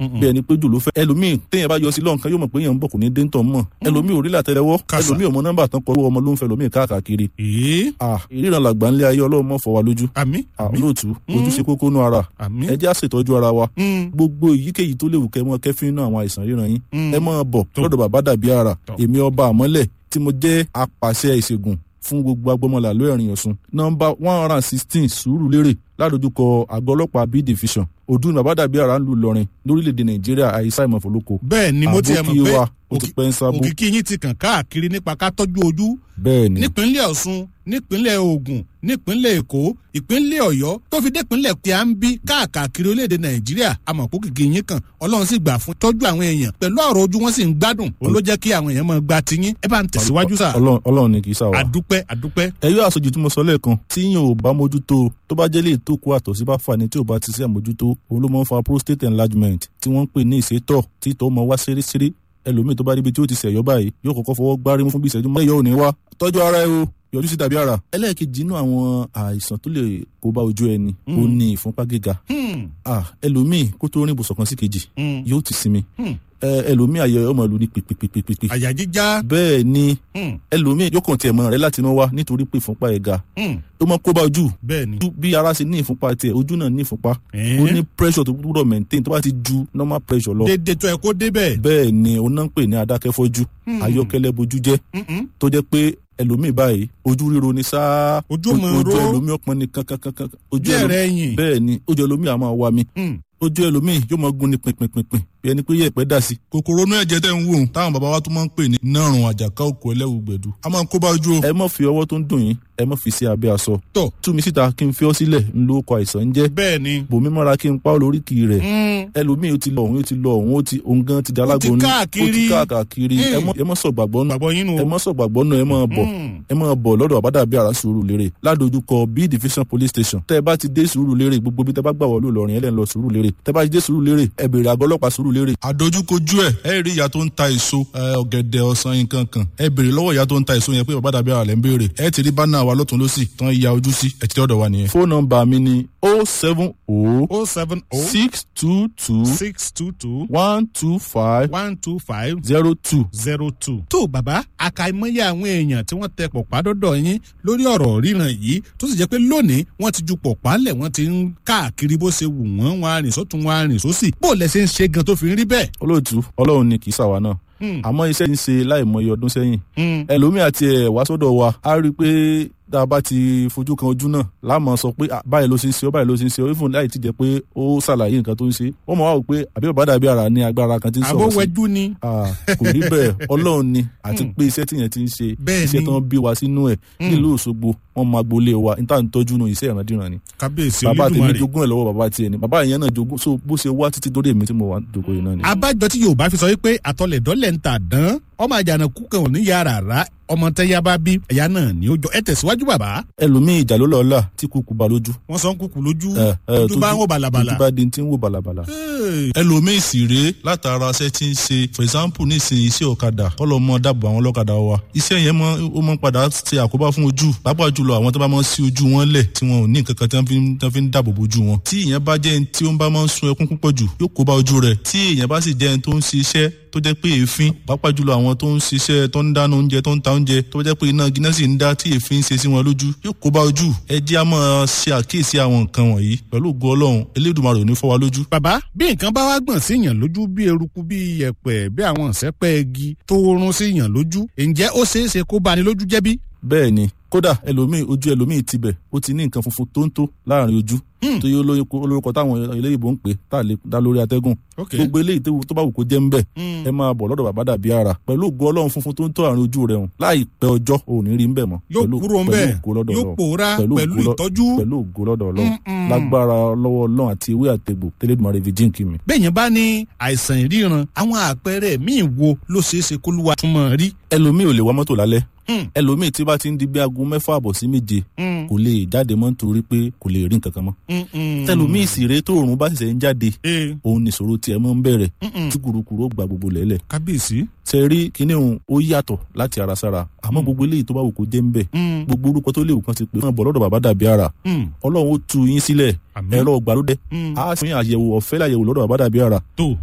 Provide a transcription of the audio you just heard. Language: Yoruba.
bí ẹni pé jù ló fẹ́ ẹlòmíì téèyàn bá yọ sí lọ́nkàn yóò mọ̀ pé èèyàn ń bọ̀ kò ní dé ń tọ̀ mọ̀ ẹlòmíì ò rí làtẹ́lẹwọ́ Kàsà. ẹlòmíì ò mọ nọ́mbà tán kọ́ ọmọ ló ń fẹ́ ẹlòmíì káàkiri ee ah ìríran làgbà ńlẹ̀ ayé ọlọ́run mọ̀ fọ́ wa lójú àmì ah olóòtú ojú ṣe kókó nú ara àmì ẹ jẹ́ àṣetọ́jú ara wa Mm. gbogbo èyíkéyìí tó léwu kẹ́ mọ́ kẹ́fín náà àwọn àìsàn ríran yín Mm. ẹ máa bọ̀ Tó. lọ́dọ̀ bàbá dàbí ara Tó. èmi ọba àmọ́lẹ̀ tí mo jẹ́ apàṣẹ ìṣègùn fún gbogbo agbọmọlà lóyèrìn ọ̀sùn nọmba one hundred and sixteen sùúrù lérè ládojúkọ àgọ́ ọlọ́pàá b division ọdún ní bàbá dàbí ara ń lu Ìlọrin lórílẹ̀‐èdè Nàìjíríà àìsàn ìmọ̀fọ́lọ́kọ bẹ́ẹ̀ ni mo ti ẹ̀ mọ̀ àbókí pé wa ó ti pẹ́ ń sábó òkìkí yín ti kàn káàkiri nípa ká tọ́jú ojú bẹ́ẹ̀ ni nípínlẹ̀ Ọ̀ṣun nípínlẹ̀ Ògùn nípínlẹ̀ Èkó ìpínlẹ̀ Ọ̀yọ́ tó fi dépínlẹ̀ tí a ń bí káàkiri orílẹ̀-èdè Nàìjíríà àmọ̀pọ̀ kìkì yín kan Ọlọ́run sì gbà fún tọ́jú àwọn èèyàn pẹ̀lú ọ̀rọ̀ ojú wọn sì ń gbádùn òun ló jẹ́ kí àwọn èèyàn máa gba tiyín ẹ bá ń tẹ̀síwájú sà Ọlọ́run Ọlọ́run ni kì í sáwà. àdúpẹ́ àdúpẹ́ ẹyọ àṣejù tí mo sọ lẹ́ẹ̀kan tí yín ò bá mójútó tó bá jẹ́ lè tó kó àtọ̀sí bá fà ní tí ò bá ti sí àmójútó òun ló máa ń fa prostate enlargement tí wọ́n ń pè ní ìsétọ̀ tí ìtọ̀ máa wá ṣeréṣeré ẹlòmíì tó bá ríbi tí ó ti ṣẹ̀yọ́ báyìí yóò kọ́kọ́ fọwọ́ gbárí mú fún bí ìṣẹ́jú mọ́ ẹ̀yọ́ ò ní wá tọ́jú ara ẹ o yọjú sí tàbí ara. ẹlẹ́ẹ̀kejì inú àwọn àìsàn tó lè kó bá ojú ẹni ó ní ìfúnpá gíga Hmm, ah ẹlòmíì kó tó rìn ibùsọ̀ kan sí kejì hmm, yóò ti sinmi hmm. ẹ ẹlòmíì àyẹ̀ ọmọ ìlú ní pèpèpèpèpè àyà jíjá bẹ́ẹ̀ ni hmm, ẹlòmíì yóò kàn tiẹ̀ mọ́ rẹ̀ láti inú wá nítorí pé ìfúnpá ẹ̀ ga hmm. ó mọ kó bá ojú bẹ́ẹ̀ ni ojú bí ara ṣe ní ìfúnpá tiẹ̀ ojú náà ní ìfúnpá Eh. ó ní pressure tó gbúdọ̀ maintain tó bá ti ju normal pressure lọ dédé tó ẹ kó débẹ̀ bẹ́ẹ̀ ni ó náà ń pè ní adákẹ́fọ́jú ayọ́kẹ́lẹ́ bojú jẹ́ Mm-mm. tó jẹ́ pé ẹlòmíì báyìí ojú ríro ni sáá Ojú o- máa ojú ró. ẹlòmíì ọpọn ni kankankankan ojú bí ẹ̀rẹ̀ ẹlòmíì ẹ̀yìn bẹ́ẹ̀ ni ojú ẹlòmíì á máa wá mi Hmm. ojú ẹlòmíì yóò máa gún ni pínpínpínpín bí ẹni pé yẹ̀pẹ̀ dà sí. kòkòrò inú ẹ̀jẹ̀ tẹ̀ ń wò ó táwọn bàbá wa tún máa ń pè ní nárùn àjàká òkú ẹlẹ́wù gbẹ̀dú a máa ń kó bá ojú o. ẹ má fi ọwọ́ tó ń dùn yín ẹ má fi sí abẹ́ aṣọ. tọ̀ tú mi síta kí n fi ọ́ sílẹ̀ ń lo ọkọ̀ àìsàn ń jẹ́ bẹ́ẹ̀ ni bòmí mọ́ra kí n pa ọ́ lóríkì rẹ̀ Hmm, ẹlòmíì ó ti lọ òun ó ti lọ òun ó ti òun gan ti di alágbóni káàkiri. ó ti káàkiri ẹ mọ́- ẹ mọ́ sọ gbàgbọ́ nù gbàgbọ́ yín nù ẹ mọ́ sọ gbàgbọ́ nù ẹ máa bọ̀ Hmm. ẹ máa bọ̀ lọ́dọ̀ àbádàbí ara sùúrù lérè ládojúkọ b division police station tẹ́ ẹ bá ti dé sùúrù lérè gbogbo bí tẹ́ bá gbà wọlé Ìlọrin ẹ lẹ́ ń lọ sùúrù lérè tẹ́ bá ti dé sùúrù lérè ẹ béèrè àgọ́ ọlọ́pàá sùúrù lérè. àdójúkojú ẹ ẹ rí ìyá tó ń ta èso ẹ, ọ̀gẹ̀dẹ̀ ọsàn nǹkan kan ẹ béèrè lọ́wọ́ ìyá tó ń ta èso yẹn pé àbádàbí ara lẹ́ ń béèrè ẹ ti rí bánà wa lọ́tún lọ́sì tán ya ojú sí ẹ ti dọ́dọ̀ wa nìyẹn. fóònù nọ́mbà mi ni o seven o oh seven oh six two two six two two one two five one two five zero two. zero two. tó bàbá àkàìmọye àwọn èèyàn tí wọ́n tẹ pọ̀pá dọ́dọ̀ yín lórí ọ̀rọ̀ ríran yìí tó sì jẹ́ pé lónìí wọ́n ti ju pọ̀pá lẹ̀ wọ́n ti ń káàkiri bó ṣe wù wọ́n wọn arìn sọ́tún wọn arìn sósì bó lẹ ṣe ń ṣe gan tó fi ń rí bẹ́ẹ̀. olóòtú ọlọ́run ni kì í ṣàwa náà Hmm. àmọ́ iṣẹ́ ń ṣe láìmọye ọdún sẹ́yìn Hmm. ẹlòmíì àti ẹ̀ wá sọ́dọ̀ wa á rí i pé tá a bá ti fojú kan ojú náà láàmú sọ pé "Ah, báyìí ló ṣe ń ṣe ọ́ báyìí ló ṣe ń ṣe ọ́ even láì ti jẹ́ pé ó ṣàlàyé nǹkan tó ń ṣe wọ́n mọ̀ wá wò pé àbí bàbá dàbí ara ní agbára kan tí ń sọ̀rọ̀ sí àbówẹ́jú ni. Ah, kò rí bẹ́ẹ̀ ọlọ́run ni àti pé iṣẹ́ tíyẹn ti ń ṣe Bẹ́ẹ̀ iṣẹ́ ni. tó ń bí wa sínú ẹ̀ nílùú Òṣogbo wọn máa gbolé wa níta ń tọ́jú nu iṣẹ́ ìrandíran ni kábíyèsí bàbá tèmi olódùmarè. jogún ẹ̀ lọ́wọ́ bàbá tiẹ̀ ni bàbá ìyẹn náà jogún so bó ṣe wá títí dórí èmi tí mo wà dòkó yìí náà ni. abájọ tí yorùbá fi sọ wípé àtọlẹ̀dọ́lẹ̀ ń tà dán ọmọ àjànàkú kan ò ní yàrá rà ọmọ tẹ́yà bá bí ẹ̀yà náà ni ó jọ ẹ tẹ̀síwájú bàbá. ẹlòmíì ìjà ló lọ́ọ́ là tí kúkú ba lójú wọ́n sọ ń kúkú lójú ẹ, ẹ, ojú bá ń wò bàlàbàlà. ojú bá di ti ń wò bàlàbàlà. Hey. ẹlòmíì sì rèé látara iṣẹ́ tí ń ṣe for example nísìnyí iṣẹ́ ọ̀kadà kọ́lọ́ mọ́ dábò àwọn ọlọ́kadà wa iṣẹ́ yẹn mọ́ ó mọ́ padà ṣe àkóbá fún ojú pàápàá jùlọ àwọn tó bá mọ́ sí ojú wọn lẹ̀ tí wọn ò ní nǹkan kan tí wọ́n fi ń- tí wọ́n fi ń dáàbò bojú wọn. tí ìyẹn bá jẹ́ ẹni tí ó ń bá máa ń sun ẹkún púpọ̀ jù yóò kó bá ojú rẹ̀ tí ìyẹn bá sì jẹ́ ẹni tó ń ṣiṣẹ́ tó jẹ́ pé èéfín pàápàá jùlọ àwọn tó ń ṣiṣẹ́ tó ń dáná oúnjẹ tó ń ta oúnjẹ tó jẹ́ pé iná gíná sì ń dá tí èéfín ń ṣe sí wọn lójú yóò kó bá ojú ẹ jẹ́ á máa ṣe àkíyèsí àwọn nǹkan wọ̀nyí pẹ̀lú ògo Ọlọ́run Elédùmarè ò ní fọ́ wa lójú. bàbá bí nǹkan bá wá gbọ̀n sí yàn lójú bí eruku bí yẹ̀pẹ̀ bí àwọn ìṣẹ́pẹ́ igi tó rún sí yàn lójú ǹjẹ́ ó ṣeé ṣe kó bani lójú jẹ́ bí? bẹ́ẹ̀ ni kódà ẹlòmíì ojú ẹlòmíì tibẹ̀ ó ti ní nǹkan funfun tó ń tó láàrin ojú tó yẹ olóyinko olórúkọ táwọn eléyìnbó ń pè tá a lè dá lórí atẹ́gùn Ok. gbogbo eléyìí tó- tó bá wù kó jẹ́ ń bẹ̀ Mm. ẹ máa bọ̀ lọ́dọ̀ bàbá dàbí ara pẹ̀lú ògo ọlọ́run funfun tó ń tó àárín ojú rẹ̀ hùn láìpẹ́ ọjọ́ ò ní rí ń bẹ̀ mọ́ yóò pẹ̀lú- kúrò ń pẹ̀lú bẹ̀ ògo lọ́dọ̀ yóò Ọlọ́run. pòórá Pẹ̀lú pẹ̀lú ògo lọ- ìtọ́jú. pẹ̀lú ògo lọ́dọ̀ ọlọ́run Mm-mm. lágbára lọ́wọ́ ọlọ́run àti ewé àtegbò tẹ́lẹ̀dùmarè fi jíǹkì mi. bẹ́ẹ̀ yẹn bá ní àìsàn ìríran àwọn àpẹẹrẹ míì wo ló ṣeé ṣe kó lúwa tún mọ̀ rí. ẹlòmíì ò lè wá mọ́tò lálẹ́ Hmm. ẹlòmíì tí bá ti ń di bí aago mẹ́fà àbọ̀ sí méje Hmm. kò lè jáde mọ́ nítorí pé kò lè rí nǹkan kan mọ́ Mm-mm. tẹlòmíì sì rèé tó òòrùn bá ṣẹ̀ṣẹ̀ ń jáde Eh, òun nìṣòro tiẹ̀ mọ́ ń bẹ̀rẹ̀ Mm-mm. tí kùrukùru ó gba gbogbo lẹ́lẹ̀ kábíyèsí. ṣe rí kíní òun ó yàtọ̀ láti ara sára àmọ́ gbogbo eléyìí tó bá wù kó jẹ́ ń bẹ̀ Mm. gbogbo orúkọ tó léwu kan ti pè fún ọ̀bọ̀ lọ́dọ̀ bàbá dàbí ara Mm. ọlọ́run ó tu yín sílẹ̀ Àmín. ẹ̀rọ ìgbàlódé Mm. á fún yín àyẹ̀wò ọ̀fẹ́ láyẹ̀wò lọ́dọ̀ bàbá dàbí ara tó